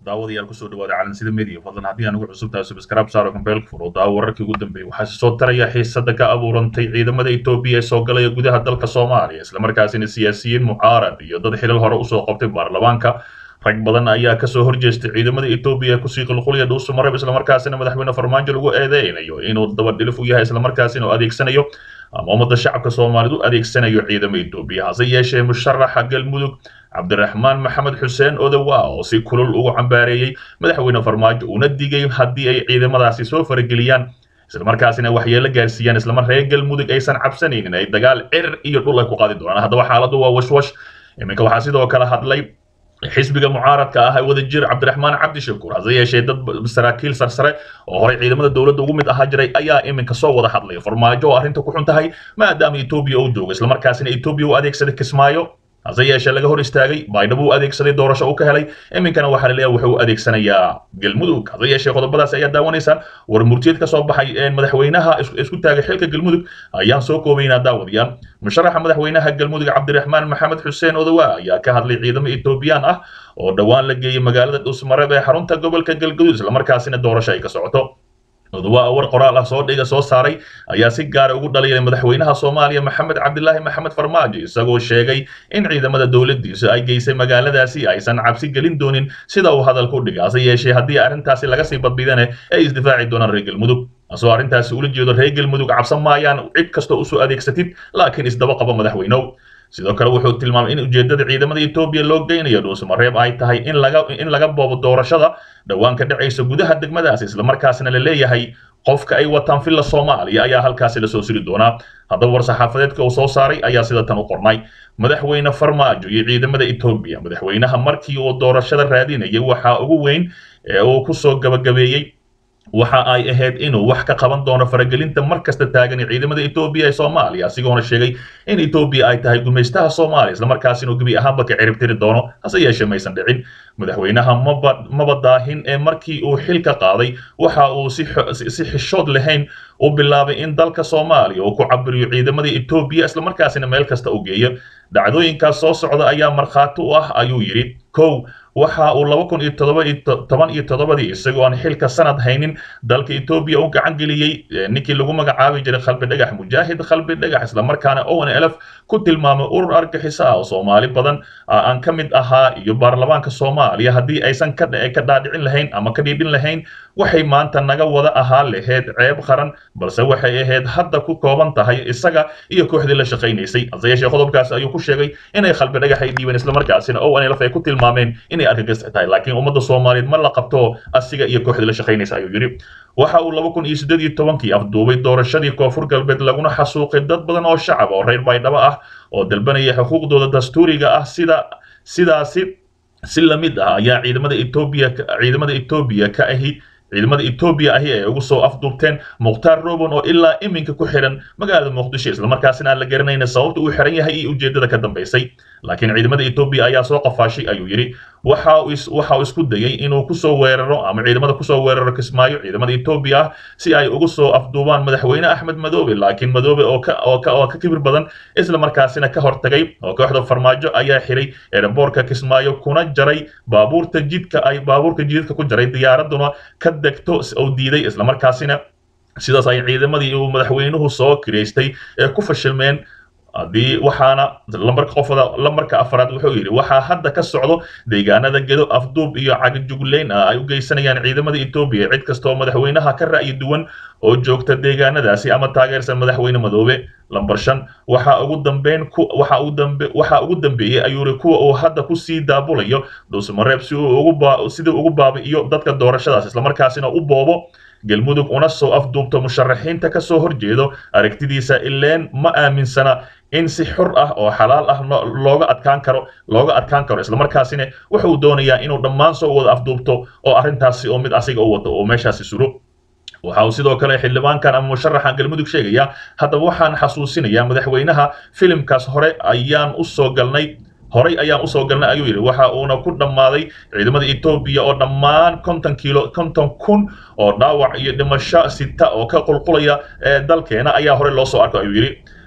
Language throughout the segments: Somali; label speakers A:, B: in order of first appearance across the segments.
A: daawadayaal kusoo dhawaada calansida media fadlan haddii aan ugu cusubtahay subscribe saaro kambeelka furo daawo wararkii ugu dambeeyay waxaa soo taraya xiisada ka abuurantay ciidamada Ethiopia ee soo galaya gudaha dalka Soomaaliya isla markaasina siyaasiyiin mucaarad iyo dad xilal hore usoo qabtay baarlamaanka rag badan ayaa kasoo horjeestay ciidamada Ethiopia kusii qulqulaya dhuusu marab isla markaasina madaxweyne farmaajo lagu eedeynayo inuu daba dhilif u yahay isla markaasina uu adeegsanayo ama ummadda shacabka Soomaalidu adeegsanayo ciidamada Ethiopia hase yeeshee musharaxa galmudug cabdiraxmaan maxamed xuseen odawa oo si kulul ugu cambaareeyey madaxweyne farmaajo uuna digay haddii ay ciidamadaasi soo farageliyaan islamarkaasina waxyeelo gaarsiiyaan islamar reer galmudug aysan cabsanaynin ay dagaal cir iyo dhul ay ku qaadi doonaan haddaba xaaladdu waa washwash iminka waxaa sidoo kale hadlay xisbiga mucaaradka ah ee wadajir cabdiraxmaan cabdishakuur hase yeeshee dad saraakiil sarsare oo horey ciidamada dowladda ugu mid ahaa jiray ayaa iminka soo wada hadlay farmaajo oo arrinta ku xun tahay maadaama etoobiya uu joogo islamarkaasina etoobiya u adeegsaday kismaayo hase yeeshee laga hor istaagay baydhabo u adeegsaday doorasho uu ka helay iminkana waxaa la leeyahay wuxuu u adeegsanayaa galmudug hase yeeshee qodobadaas ayaa daawanaysaan war murtiyad ka soo baxay madaxweynaha isku taagay xilka galmudug ayaan soo koobaynaa daawadayaal musharaxa madaxweynaha galmudug cabdiraxmaan maxamed xuseen odawa ayaa ka hadlay ciidamo etoobiyaan ah oo dhowaan la geeyey magaalada dhuusmareeb ee xarunta gobolka galgaduud islamarkaasina doorasho ay ka socoto odawa war qoraal ah soo dhiga soo saaray ayaa si gaara ugu dhaliyay madaxweynaha Soomaaliya Maxamed Cabdilaahi Maxamed Farmaajo isagoo sheegay in ciidamada dawladdiisu ay geysay magaaladaasi aysan cabsi gelin doonin sida uu hadalku u dhigay hase yeeshee haddii arrintaasi laga sii badbidane ay isdifaaci doonaan reer galmudug asoo arrintaasi ula jeedo reer galmudug cabsan maayaan cid kasta u soo adeegsatid laakiin isdaba qaba madaxweynow sidoo kale wuxuu tilmaamay in ujeedada ciidamada Ethiopia loo geynayo dhuusamareeb ay tahay in laga in laga boobo doorashada dhawaan ka dhacaysa gudaha degmadaas isla markaasna la leeyahay qofka ay wataan filla Soomaaliya ayaa halkaasi la soo siri doonaa haddaba war saxaafadeedka uu soo saaray ayaa sida tan u qornay madaxweyne farmaajo iyo ciidamada Ethiopia madaxweynaha markii uu doorashada raadinayay waxa ugu weyn ee uu ku soo gabagabeeyay waxa ay ahayd inuu wax ka qaban doono faragelinta mar kasta taagan ciidamada Ethiopia ee Soomaaliya asigoona sheegay in Ethiopia ay tahay gumaystaha Soomaaliya isla markaasina uu gabi ahaanba ka cirib tiri doono hase yeeshee maysan dhicin madaxweynaha maba daahin ee markii uu xilka qaaday waxa uu si si xishood lahayn u bilaabay in dalka Soomaaliya uu ku cabiriyo ciidamada Ethiopia isla markaasina meel kasta u geeyo dhacdooyinkaas soo socda ayaa markhaati u ah ayuu yidhi kow waxa uu laba kun iyo todoba iyo toban iyo toddobadii isagoo aan xilka sanad haynin dalka Ethiopia u gacan geliyey ninkii lagu magacaabi jiray qalbi dhagax mujaahid qalbi dhagax isla markaana ONLF ku tilmaamay urur argagixis ah oo Soomaali badan aan ka mid ahaa iyo baarlamaanka Soomaaliya haddii aysan ka ka dhaadhicin lahayn ama ka dhiibin lahayn waxay maanta naga wada ahaa lahayd ceeb qaran balse waxay ahayd hadda ku kooban tahay isaga iyo kooxdii la shaqaynaysay hase yeeshee qodobkaas ayuu ku sheegay inay qalbi dhagax ay dhiibeen isla markaasina ONLF ay ku tilmaameen inay argagixis tahay laakiin ummadda Soomaaliyeed ma la qabto asiga iyo kooxdii la shaqaynaysa ayuu yiri waxa uu laba kun iyo siddeed iyo tobankii afduubay doorashadii koonfur galbeed laguna xasuuqay dad badan oo shacab oo reer baydhabo ah oo dalbanaya xuquuqdooda dastuuriga ah sida sidaasi si la mid ah ayaa ciidamada Ethiopia ciidamada Ethiopia ka ahi ciidamada Ethiopia ahi ay ugu soo afduubteen Muqtaar Robon oo ilaa iminka ku xiran magaalada Muqdisho isla markaasina aan la garanayna sababta uu xiran yahay iyo ujeedada ka dambeysay laakiin ciidamada Ethiopia ayaa soo qafaashay ayuu yiri waxa uu waxa uu isku dayay inuu ku soo weeraro ama ciidamada ku soo weeraro Kismaayo ciidamada Ethiopia si ay ugu soo afduubaan madaxweyne Axmed Madoobe laakiin Madoobe oo ka oo ka oo ka kibir badan isla markaasina ka hortagay oo kooxda farmaajo ayaa xiray airportka Kismaayo kuna jaray baabuurta jidka ay baabuurka jidka ku jaray diyaaraduna ka degto oo diiday isla markaasina sidaas ay ciidamadii uu madaxweynuhu soo kireystay ee ku fashilmeen haddii waxaana lambarka qofada lambarka afraad wuxuu yidhi waxaa hadda ka socdo deegaanada gedo afduub iyo cagajugleyn ah ay u geysanayaan ciidamada Ethiopia cid kasta oo madaxweynaha ka ra'yi duwan oo joogta deegaanadaasi ama taageersan madaxweyne madoobe lambar shan waxa ugu dambeyn ku waxa ugu dambe waxa ugu dambeeyay ayuu yiri kuwa uu hadda ku sii daabulayo dhuusmareeb si uu ugu baa sidii ugu baabi'iyo dadka doorashadaas isla markaasina u boobo galmudug una soo afduubto musharaxiinta ka soo horjeedo aragtidiisa ileen ma aaminsana in si xur ah oo xalaal ah looga adkaan karo looga adkaan karo isla markaasina wuxuu doonayaa inuu dhammaan soo wada afduubto oo arrintaasi oo mid asiga u wato oo meeshaasi suro waxa uu sidoo kale xildhibaankan ama musharaxan galmudug sheegaya haddaba waxaan xasuusinayaa madaxweynaha filimkaas hore ayaan u soo galnay horay ayaan usoo galnay ayuu yidhi waxa uuna ku dhammaaday ciidamada Ethiopia oo dhammaan konton kilo konton kun oo dhaawac iyo dhimasho sita oo ka qulqulaya dalkeena ayaa horey loo soo arkay ayuu yidhi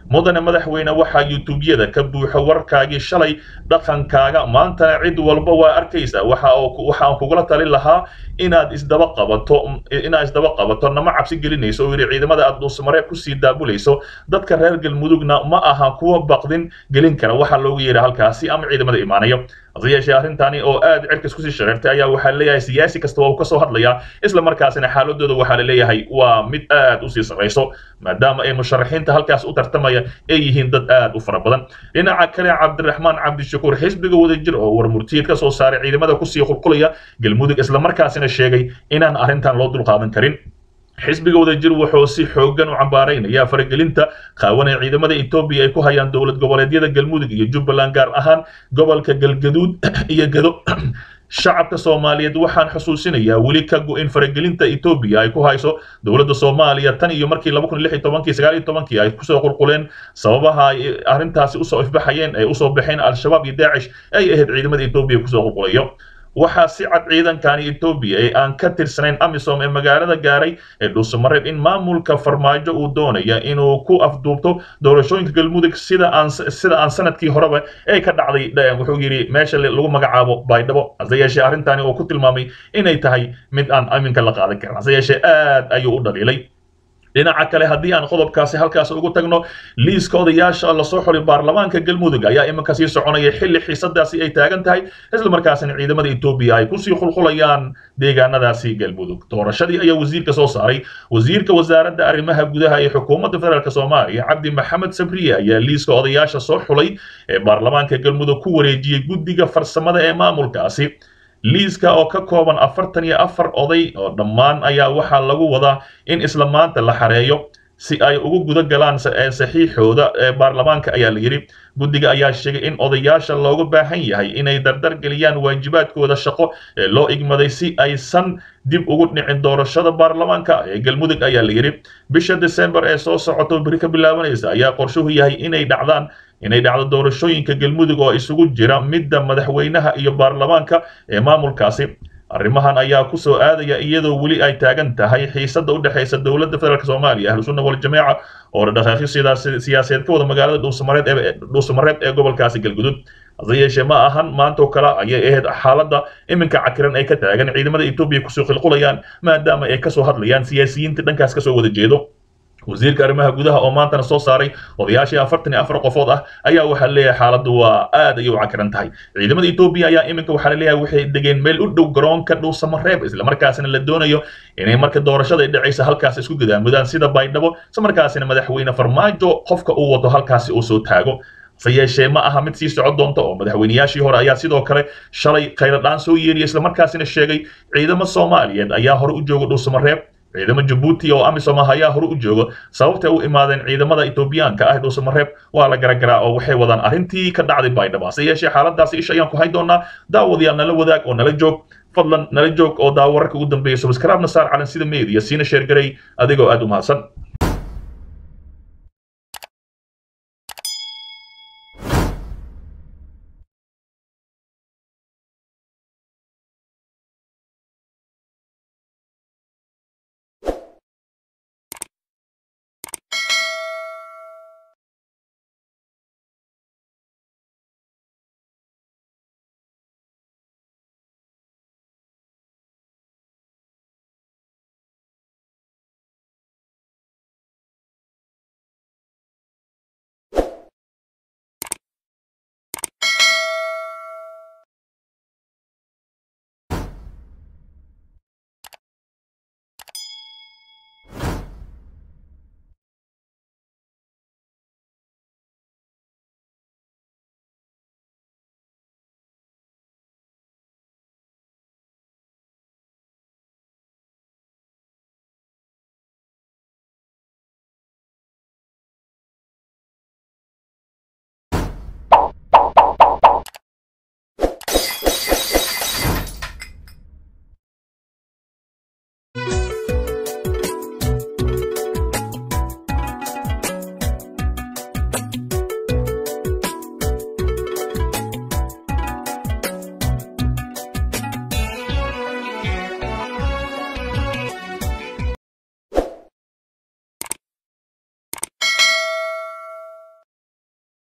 A: mudane madaxweyne waxaa youtubeyada ka buuxa warkaagii shalay dhaqankaaga maantana cid walba waa arkaysaa waxa waxaan kugula talin lahaa inaad isdaba qabato inaad isdaba qabato nama cabsi gelinayso oo yidhi ciidamada aad dhuusamareeb kusii daabulayso dadka reer galmudugna ma aha kuwa baqdin gelin kara waxaa loogu yeedha halkaasi ama ciidamada imaanayo hase yeeshee arrintani oo aad cirkas kusii shareertay ayaa waxaa leeyahay siyaasi kasta waa uu kasoo hadlayaa isla markaasina xaaladooda waxaa la leeyahay waa mid aad usii sarrayso maadaama ay musharaxiinta halkaas u tartamaya ay yihiin dad aad u fara badan dhinaca kale cabdiraxmaan cabdishakuur xisbiga wadajir oo warmurtiyeed ka soo saaray ciidamada kusii qulqulaya galmudug islamarkaasina sheegay inaan arrintan loo dulqaadan karin xisbiga wadajir wuxuu si xooggan u cambaaraynaya faragelinta qaawan ee ciidamada etoobiya ay ku hayaan dowlad goboleedyada galmudug iyo jubbaland gaar ahaan gobolka galgaduud iyo gado shacabka soomaaliyeed waxaan xusuusinayaa weli ka go-in faragelinta etoobiya ay ku hayso dowladda soomaaliya tan iyo markii laba kun lix iyo tobankii sagaal iyo tobankii ay kusoo qulquleen sababaha ay arrintaasi usoo ifbaxayeen ay usoo baxeen al-shabaab iyo daacish ay ahayd ciidamada etoobiya kusoo qulqulayo waxaa si cad ciidankani etoobiya ee aan ka tirsanayn amisom ee magaalada gaaray ee dhuusamareeb in maamulka farmaajo uu doonaya inuu ku afduubto doorashooyinka galmudug sida aan sida aan sanadkii horeba ee ka dhacday wuxuu yidhi meesha lagu magacaabo baydhabo hase yeeshee arrintani uu ku tilmaamay inay tahay mid aan aminka la qaadan karin hase yeeshee aad ayuu u dhaliilay dhinaca kale haddii aan qodobkaasi halkaas ugu tagno liiska odayaasha lasoo xulay baarlamaanka galmudug ayaa iminka sii soconaya xilli xiisadaasi ay taagan tahay isla markaasina ciidamada etoobiya ay kusii qulqulayaan deegaanadaasi galmudug doorashadii ayaa wasiirka soo saaray wasiirka wasaaradda arrimaha gudaha ee xukuumadda federaalk soomaaliya cabdi maxamed sabriye ayaa liiska odayaasha soo xulay ee baarlamaanka galmudug ku wareejiyey guddiga farsamada ee maamulkaasi liiska oo ka kooban afartan iyo afar oday oo dhammaan ayaa waxaa lagu wadaa in isla maanta la xareeyo si ay ugu guda galaan saxiixooda ee baarlamaanka ayaa la yidhi guddiga ayaa sheegay in odayaasha looga baahan yahay inay dardar geliyaan waajibaadkooda shaqo ee loo igmaday si aysan dib ugu dhicin doorashada baarlamaanka ee galmudug ayaa la yidhi bisha desembar ee soo socoto beri ka bilaabanaysa ayaa qorshuhu yahay inay dhacdaan inay dhacdo doorashooyinka galmudug oo isugu jira midda madaxweynaha iyo baarlamaanka ee maamulkaasi arrimahan ayaa ku soo aadaya iyadoo weli ay taagan tahay xiisadda u dhexaysa dowladda federaalk soomaaliya ahlusunna waljamaaca oo dhaqaaqyo siyaasadeed ka wada magaalada dhuusamareed ee dhuusamareeb ee gobolkaasi galgudud hase yeeshee ma ahan maantoo kale ayay ahayd xaaladda iminka cakiran ay ka taagan ciidamada etoobiya kusoo qilqulayaan maadaama ay kasoo hadlayaan siyaasiyiinta dhankaas kasoo wada jeedo wasiirka arrimaha gudaha oo maantana soo saaray odayaashii afartan iyo afar qofood ah ayaa waxaa leeyahay xaaladdu waa aad ayay u cakiran tahay ciidamada etoobiya ayaa iminka waxaa laleeyahay waxay degeen meel u dhow garoonka dhuusamareeb islamarkaasina la doonayo inay marka doorashada ay dhacaysa halkaas isku gadaamudaan sida baydhabo islamarkaasina madaxweyne farmaajo qofka uu wato halkaasi uu soo taago hase yeeshee ma aha mid sii socon doonta oo madaxweynayaashii hore ayaa sidoo kale shalay khayradhaan soo yeeriya islamarkaasina sheegay ciidamo soomaaliyeed ayaa hore u jooga dhuusamareeb ciidamo jabuuti oo amisom ah ayaa hore u jooga sababtay u imaadeen ciidamada etoobiyaanka ah dhuusamareeb waa la garagaraa oo waxay wadaan arrintii ka dhacday baydhabo hase yeeshee xaaladaasi isha ayaan ku hayn doonaa daawadayaal nala wadaag oo nala joog fadlan nala joog oo daawo wararka ugu dambeeya subscribe na saar calan sida media siina sheergaray adigoo aad u mahadsan